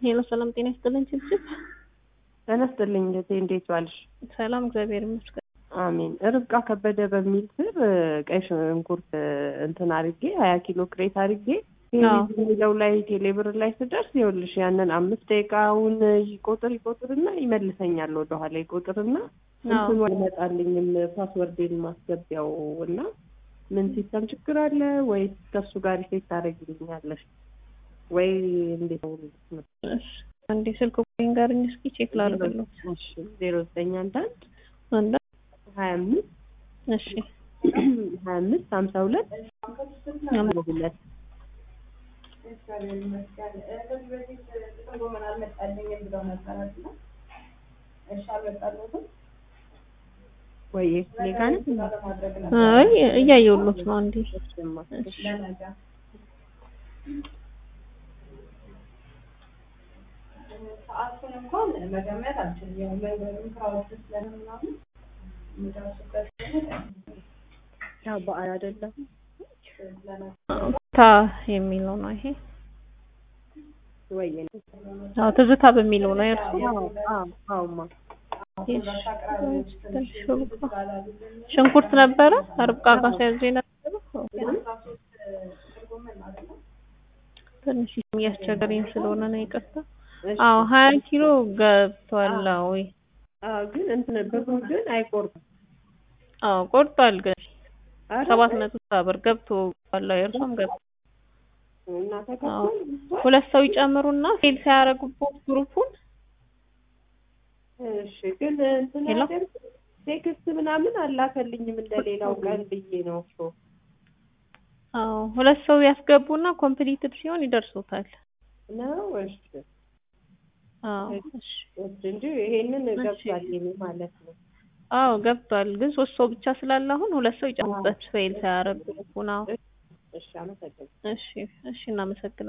ሄሎ ሰላም ጤና ይስጥልን ችብችብ ጤና ይስጥልኝ እህቴ፣ እንዴት ዋልሽ? ሰላም እግዚአብሔር ይመስገን። አሜን። ርብቃ ከበደ በሚል ስር ቀይ ሽንኩርት እንትን አድርጌ ሀያ ኪሎ ክሬት አድርጌ የሚለው ላይ ቴሌብር ላይ ስደርስ ይኸውልሽ ያንን አምስት ደቂቃውን ይቆጥር ይቆጥርና ይመልሰኛል ወደኋላ ይቆጥርና እንትኑ አይመጣልኝም ፓስወርዴን ማስገቢያው እና ምን ሲስተም ችግር አለ ወይ ከሱ ጋር ሪሴት ታደርጊልኛለሽ ወይ እንዴት ነው? አንዴ ስልክ ቁጥሬን ጋርኝ እስኪ ቼክ ላድርግልኝ። እሺ ዜሮ ዘጠኝ አንድ አንድ አንድ ሀያ አምስት እሺ ሀያ አምስት ሀምሳ ሁለት ሁለት ወይ እኔ ጋር ነው? አይ እያየሁሎት ነው። አንዴ ሰዓቱን እንኳን መገመት አልችልም። ያው መንገዱን ክራውድ ስለምናምን የምደርስበት ያው በዓል አይደለም ታ የሚለው ነው ይሄ። ወይ አዎ ትዝታ በሚለው ነው የእርሱ። አዎማ ሽንኩርት ነበረ ርብቃ ጋር ሲያዙ የነበረው ትንሽ እያስቸገረኝ ስለሆነ ነው ይቅርታ። አዎ ሀያ ኪሎ ገብቷል። ወይ አዎ ግን እንትን ብሩ ግን አይቆርጥም። አዎ ቆርጧል። ግን ሰባት መቶ ብር ገብቷል። የእርሷም ገብቷል። እና ተከፍሏል። ሁለት ሰው ይጨምሩና ሴል ሳያደርጉበት ግሩፑን እሺ ግን እንትን ነገር ቴክስት ምናምን አላከልኝም እንደሌላው ቀን ብዬ ነው እኮ። አዎ ሁለት ሰው ያስገቡና ኮምፕሊትድ ሲሆን ይደርሱታል። ነው እሺ አዎ እሺ እንጂ ይሄንን ገብቷል የኔ ማለት ነው። አዎ ገብቷል። ግን ሶስት ሰው ብቻ ስላለ አሁን ሁለት ሰው ይጨምሩበት ፌል ሳያደርጉ ግሩፑን። አዎ እሺ አመሰግናለሁ። እሺ እሺ እናመሰግናለን።